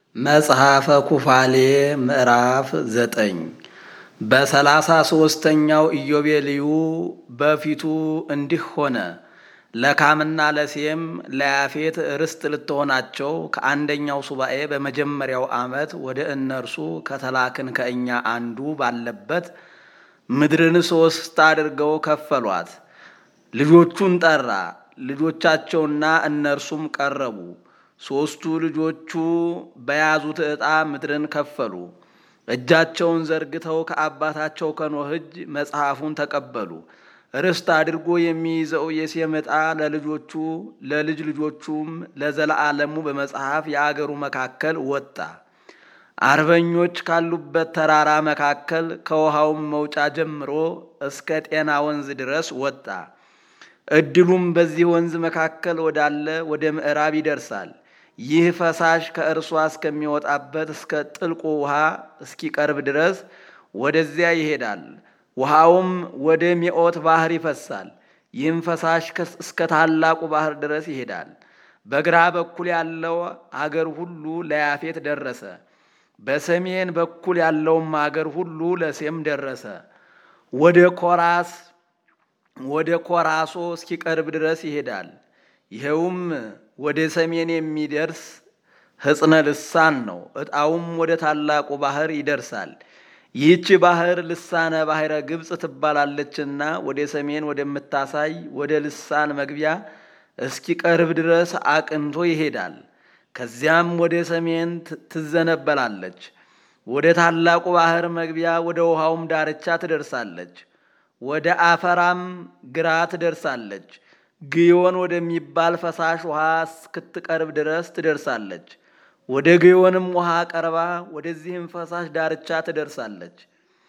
መጽሐፈ ኩፋሌ ምዕራፍ ዘጠኝ በሰላሳ ሦስተኛው ኢዮቤልዩ በፊቱ እንዲህ ሆነ። ለካምና ለሴም ለያፌት ርስት ልትሆናቸው ከአንደኛው ሱባኤ በመጀመሪያው ዓመት ወደ እነርሱ ከተላክን ከእኛ አንዱ ባለበት ምድርን ሦስት አድርገው ከፈሏት። ልጆቹን ጠራ። ልጆቻቸውና እነርሱም ቀረቡ። ሦስቱ ልጆቹ በያዙት ዕጣ ምድርን ከፈሉ። እጃቸውን ዘርግተው ከአባታቸው ከኖህ እጅ መጽሐፉን ተቀበሉ። ርስት አድርጎ የሚይዘው የሴም ዕጣ ለልጆቹ ለልጅ ልጆቹም ለዘለዓለሙ በመጽሐፍ የአገሩ መካከል ወጣ። አርበኞች ካሉበት ተራራ መካከል ከውሃውም መውጫ ጀምሮ እስከ ጤና ወንዝ ድረስ ወጣ። ዕድሉም በዚህ ወንዝ መካከል ወዳለ ወደ ምዕራብ ይደርሳል። ይህ ፈሳሽ ከእርሷ እስከሚወጣበት እስከ ጥልቁ ውሃ እስኪቀርብ ድረስ ወደዚያ ይሄዳል። ውሃውም ወደ ሜኦት ባህር ይፈሳል። ይህም ፈሳሽ እስከ ታላቁ ባህር ድረስ ይሄዳል። በግራ በኩል ያለው አገር ሁሉ ለያፌት ደረሰ። በሰሜን በኩል ያለውም አገር ሁሉ ለሴም ደረሰ። ወደ ኮራስ ወደ ኮራሶ እስኪቀርብ ድረስ ይሄዳል። ይኸውም ወደ ሰሜን የሚደርስ ሕጽነ ልሳን ነው። ዕጣውም ወደ ታላቁ ባህር ይደርሳል። ይህች ባህር ልሳነ ባሕረ ግብፅ ትባላለችና ወደ ሰሜን ወደምታሳይ ወደ ልሳን መግቢያ እስኪቀርብ ድረስ አቅንቶ ይሄዳል። ከዚያም ወደ ሰሜን ትዘነበላለች። ወደ ታላቁ ባህር መግቢያ ወደ ውሃውም ዳርቻ ትደርሳለች። ወደ አፈራም ግራ ትደርሳለች። ግዮን ወደሚባል ፈሳሽ ውሃ እስክትቀርብ ድረስ ትደርሳለች። ወደ ግዮንም ውሃ ቀርባ ወደዚህም ፈሳሽ ዳርቻ ትደርሳለች።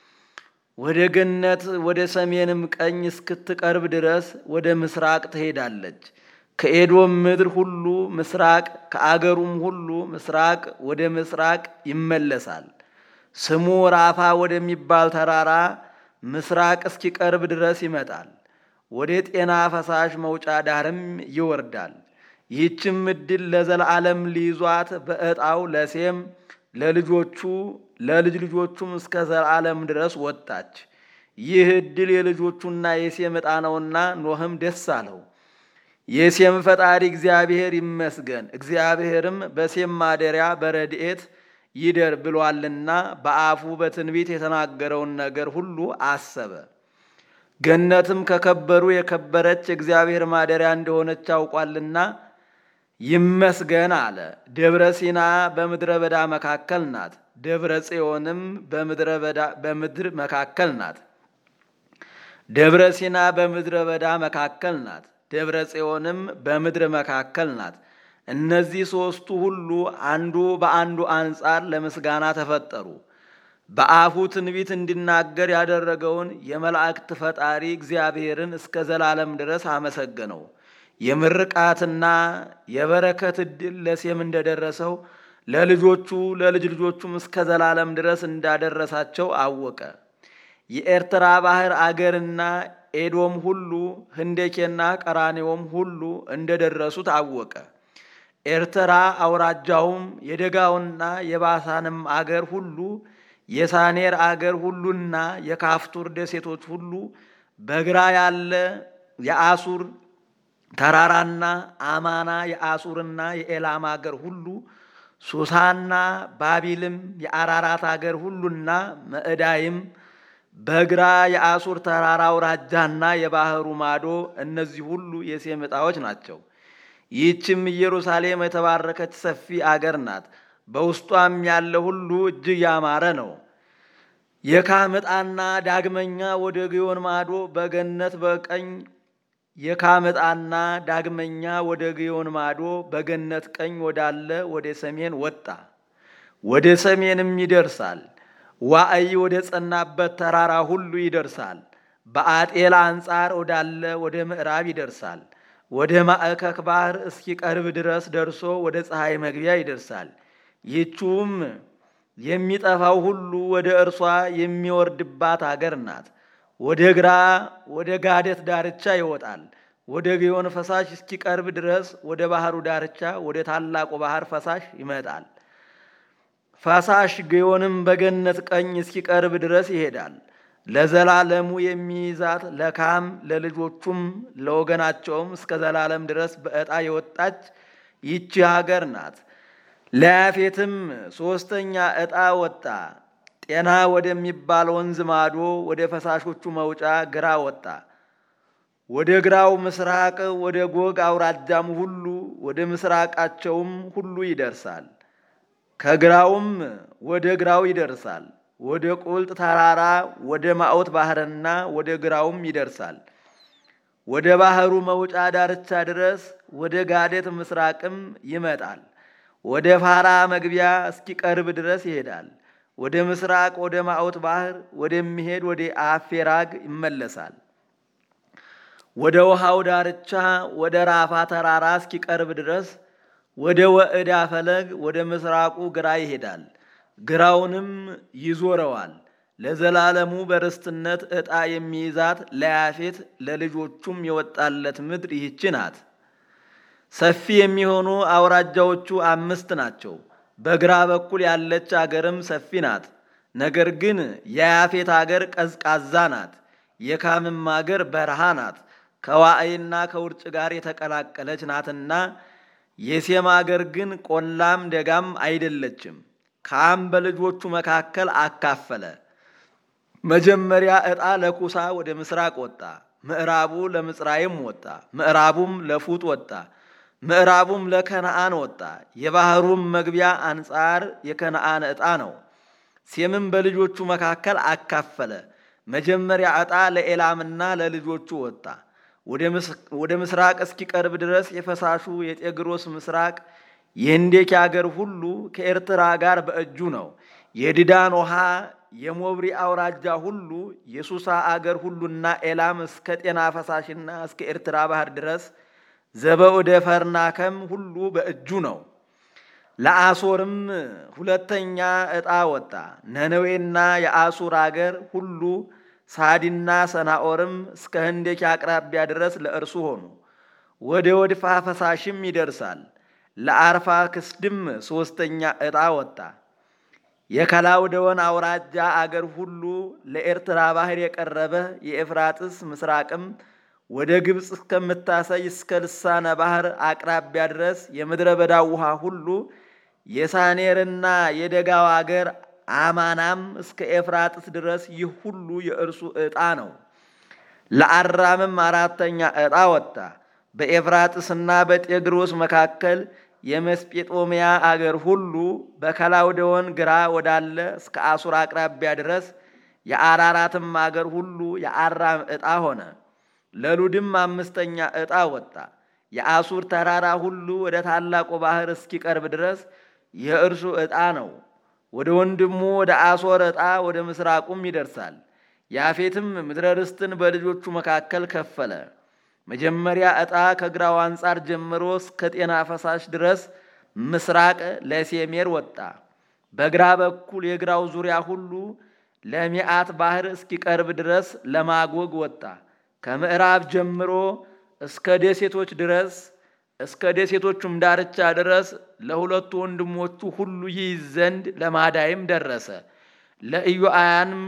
ወደ ገነት ወደ ሰሜንም ቀኝ እስክትቀርብ ድረስ ወደ ምስራቅ ትሄዳለች። ከኤዶም ምድር ሁሉ ምስራቅ ከአገሩም ሁሉ ምስራቅ ወደ ምስራቅ ይመለሳል። ስሙ ራፋ ወደሚባል ተራራ ምስራቅ እስኪቀርብ ድረስ ይመጣል። ወደ ጤና ፈሳሽ መውጫ ዳርም ይወርዳል። ይህችም ዕድል ለዘላለም ሊይዟት በዕጣው ለሴም ለልጆቹ ለልጅ ልጆቹም እስከ ዘላለም ድረስ ወጣች። ይህ ዕድል የልጆቹና የሴም ዕጣ ነውና ኖህም ደስ አለው። የሴም ፈጣሪ እግዚአብሔር ይመስገን፣ እግዚአብሔርም በሴም ማደሪያ በረድኤት ይደር ብሏልና በአፉ በትንቢት የተናገረውን ነገር ሁሉ አሰበ። ገነትም ከከበሩ የከበረች እግዚአብሔር ማደሪያ እንደሆነች አውቋልና ይመስገን አለ። ደብረ ሲና በምድረ በዳ መካከል ናት። ደብረ ጽዮንም በምድር መካከል ናት። ደብረ ሲና በምድረ በዳ መካከል ናት። ደብረ ጽዮንም በምድር መካከል ናት። እነዚህ ሦስቱ ሁሉ አንዱ በአንዱ አንጻር ለምስጋና ተፈጠሩ። በአፉ ትንቢት እንዲናገር ያደረገውን የመላእክት ፈጣሪ እግዚአብሔርን እስከ ዘላለም ድረስ አመሰገነው። የምርቃትና የበረከት ዕድል ለሴም እንደደረሰው ለልጆቹ ለልጅ ልጆቹም እስከ ዘላለም ድረስ እንዳደረሳቸው አወቀ። የኤርትራ ባህር አገርና ኤዶም ሁሉ ህንዴኬና ቀራኔዎም ሁሉ እንደደረሱት አወቀ። ኤርትራ አውራጃውም የደጋውና የባሳንም አገር ሁሉ የሳኔር አገር ሁሉና የካፍቱር ደሴቶች ሁሉ በግራ ያለ የአሱር ተራራና አማና የአሱርና የኤላም አገር ሁሉ ሱሳና ባቢልም የአራራት አገር ሁሉና መዕዳይም በግራ የአሱር ተራራ አውራጃና የባህሩ ማዶ እነዚህ ሁሉ የሴም ዕጣዎች ናቸው። ይህችም ኢየሩሳሌም የተባረከች ሰፊ አገር ናት። በውስጧም ያለ ሁሉ እጅግ ያማረ ነው። የካም ዕጣና ዳግመኛ ወደ ግዮን ማዶ በገነት በቀኝ የካም ዕጣና ዳግመኛ ወደ ግዮን ማዶ በገነት ቀኝ ወዳለ ወደ ሰሜን ወጣ። ወደ ሰሜንም ይደርሳል። ዋዕይ ወደ ጸናበት ተራራ ሁሉ ይደርሳል። በአጤላ አንጻር ወዳለ ወደ ምዕራብ ይደርሳል። ወደ ማዕከክ ባህር እስኪቀርብ ድረስ ደርሶ ወደ ፀሐይ መግቢያ ይደርሳል። ይህችውም የሚጠፋው ሁሉ ወደ እርሷ የሚወርድባት አገር ናት። ወደ ግራ ወደ ጋደት ዳርቻ ይወጣል። ወደ ግዮን ፈሳሽ እስኪቀርብ ድረስ ወደ ባህሩ ዳርቻ ወደ ታላቁ ባህር ፈሳሽ ይመጣል። ፈሳሽ ግዮንም በገነት ቀኝ እስኪቀርብ ድረስ ይሄዳል። ለዘላለሙ የሚይዛት ለካም ለልጆቹም ለወገናቸውም እስከ ዘላለም ድረስ በዕጣ የወጣች ይቺ ሀገር ናት። ለያፌትም ሦስተኛ ዕጣ ወጣ። ጤና ወደሚባል ወንዝ ማዶ ወደ ፈሳሾቹ መውጫ ግራ ወጣ። ወደ ግራው ምስራቅ ወደ ጎግ አውራጃም ሁሉ ወደ ምስራቃቸውም ሁሉ ይደርሳል። ከግራውም ወደ ግራው ይደርሳል። ወደ ቁልጥ ተራራ ወደ ማዖት ባሕርና ወደ ግራውም ይደርሳል። ወደ ባሕሩ መውጫ ዳርቻ ድረስ ወደ ጋዴት ምስራቅም ይመጣል። ወደ ፋራ መግቢያ እስኪቀርብ ድረስ ይሄዳል። ወደ ምስራቅ ወደ ማዖት ባሕር ወደሚሄድ ወደ አፌራግ ይመለሳል። ወደ ውሃው ዳርቻ ወደ ራፋ ተራራ እስኪቀርብ ድረስ ወደ ወዕዳ ፈለግ ወደ ምስራቁ ግራ ይሄዳል። ግራውንም ይዞረዋል። ለዘላለሙ በርስትነት ዕጣ የሚይዛት ለያፌት ለልጆቹም የወጣለት ምድር ይህች ናት። ሰፊ የሚሆኑ አውራጃዎቹ አምስት ናቸው። በግራ በኩል ያለች አገርም ሰፊ ናት። ነገር ግን የያፌት አገር ቀዝቃዛ ናት። የካምም አገር በረሃ ናት። ከዋዕይና ከውርጭ ጋር የተቀላቀለች ናትና የሴም አገር ግን ቆላም ደጋም አይደለችም። ካም በልጆቹ መካከል አካፈለ። መጀመሪያ ዕጣ ለኩሳ ወደ ምስራቅ ወጣ። ምዕራቡ ለምጽራይም ወጣ። ምዕራቡም ለፉጥ ወጣ። ምዕራቡም ለከነአን ወጣ። የባሕሩም መግቢያ አንጻር የከነአን ዕጣ ነው። ሴምም በልጆቹ መካከል አካፈለ። መጀመሪያ ዕጣ ለኤላምና ለልጆቹ ወጣ። ወደ ምስራቅ እስኪቀርብ ድረስ የፈሳሹ የጤግሮስ ምስራቅ የህንዴክ አገር ሁሉ ከኤርትራ ጋር በእጁ ነው። የድዳን ውሃ የሞብሪ አውራጃ ሁሉ የሱሳ አገር ሁሉና ኤላም እስከ ጤና ፈሳሽና እስከ ኤርትራ ባህር ድረስ ዘበወደ ፈርናከም ሁሉ በእጁ ነው። ለአሶርም ሁለተኛ ዕጣ ወጣ። ነነዌና የአሱር አገር ሁሉ ሳዲና ሰናኦርም እስከ ህንዴክ አቅራቢያ ድረስ ለእርሱ ሆኑ። ወደ ወድፋ ፈሳሽም ይደርሳል። ለአርፋ ክስድም ሦስተኛ ዕጣ ወጣ። የከላውደወን አውራጃ አገር ሁሉ ለኤርትራ ባህር የቀረበ የኤፍራጥስ ምስራቅም ወደ ግብፅ እስከምታሰይ እስከ ልሳነ ባህር አቅራቢያ ድረስ የምድረ በዳው ውሃ ሁሉ የሳኔርና የደጋው አገር አማናም እስከ ኤፍራጥስ ድረስ ይህ ሁሉ የእርሱ ዕጣ ነው። ለአራምም አራተኛ ዕጣ ወጣ። በኤፍራጥስና በጤግሮስ መካከል የመስጴጦሚያ አገር ሁሉ በከላውደወን ግራ ወዳለ እስከ አሱር አቅራቢያ ድረስ የአራራትም አገር ሁሉ የአራም ዕጣ ሆነ። ለሉድም አምስተኛ ዕጣ ወጣ። የአሱር ተራራ ሁሉ ወደ ታላቁ ባህር እስኪቀርብ ድረስ የእርሱ ዕጣ ነው። ወደ ወንድሙ ወደ አሶር ዕጣ ወደ ምስራቁም ይደርሳል። ያፌትም ምድረ ርስትን በልጆቹ መካከል ከፈለ። መጀመሪያ ዕጣ ከግራው አንጻር ጀምሮ እስከ ጤና ፈሳሽ ድረስ ምስራቅ ለሴሜር ወጣ። በግራ በኩል የግራው ዙሪያ ሁሉ ለሚአት ባህር እስኪቀርብ ድረስ ለማጎግ ወጣ። ከምዕራብ ጀምሮ እስከ ደሴቶች ድረስ እስከ ደሴቶቹም ዳርቻ ድረስ ለሁለቱ ወንድሞቹ ሁሉ ይይዝ ዘንድ ለማዳይም ደረሰ። ለኢዮአያንም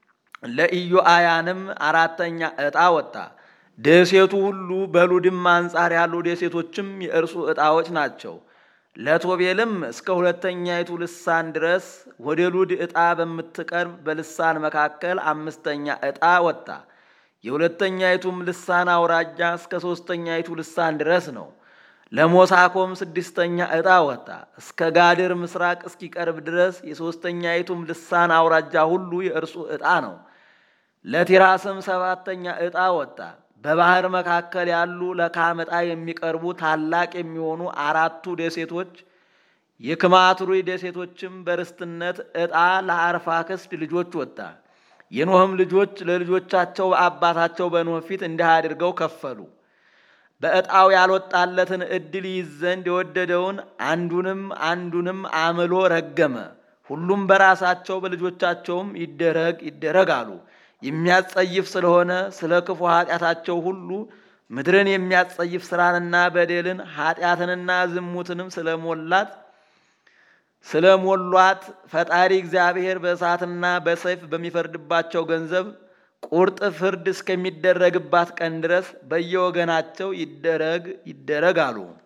ለኢዮአያንም አራተኛ ዕጣ ወጣ። ደሴቱ ሁሉ በሉድም አንጻር ያሉ ደሴቶችም የእርሱ ዕጣዎች ናቸው። ለቶቤልም እስከ ሁለተኛይቱ ልሳን ድረስ ወደ ሉድ ዕጣ በምትቀርብ በልሳን መካከል አምስተኛ ዕጣ ወጣ። የሁለተኛይቱም ልሳን አውራጃ እስከ ሦስተኛይቱ ልሳን ድረስ ነው። ለሞሳኮም ስድስተኛ ዕጣ ወጣ። እስከ ጋድር ምስራቅ እስኪቀርብ ድረስ የሦስተኛይቱም ልሳን አውራጃ ሁሉ የእርሱ ዕጣ ነው። ለቲራስም ሰባተኛ ዕጣ ወጣ። በባህር መካከል ያሉ ለካም ዕጣ የሚቀርቡ ታላቅ የሚሆኑ አራቱ ደሴቶች የክማትሩይ ደሴቶችም በርስትነት ዕጣ ለአርፋክስድ ልጆች ወጣ። የኖህም ልጆች ለልጆቻቸው በአባታቸው በኖህ ፊት እንዲህ አድርገው ከፈሉ። በዕጣው ያልወጣለትን ዕድል ይይዝ ዘንድ የወደደውን አንዱንም አንዱንም አምሎ ረገመ። ሁሉም በራሳቸው በልጆቻቸውም ይደረግ ይደረግ አሉ። የሚያጸይፍ ስለሆነ ስለ ክፉ ኃጢአታቸው ሁሉ ምድርን የሚያጸይፍ ስራንና በደልን ኃጢአትንና ዝሙትንም ስለሞላት ስለ ሞሏት ፈጣሪ እግዚአብሔር በእሳትና በሰይፍ በሚፈርድባቸው ገንዘብ ቁርጥ ፍርድ እስከሚደረግባት ቀን ድረስ በየወገናቸው ይደረግ ይደረግ አሉ።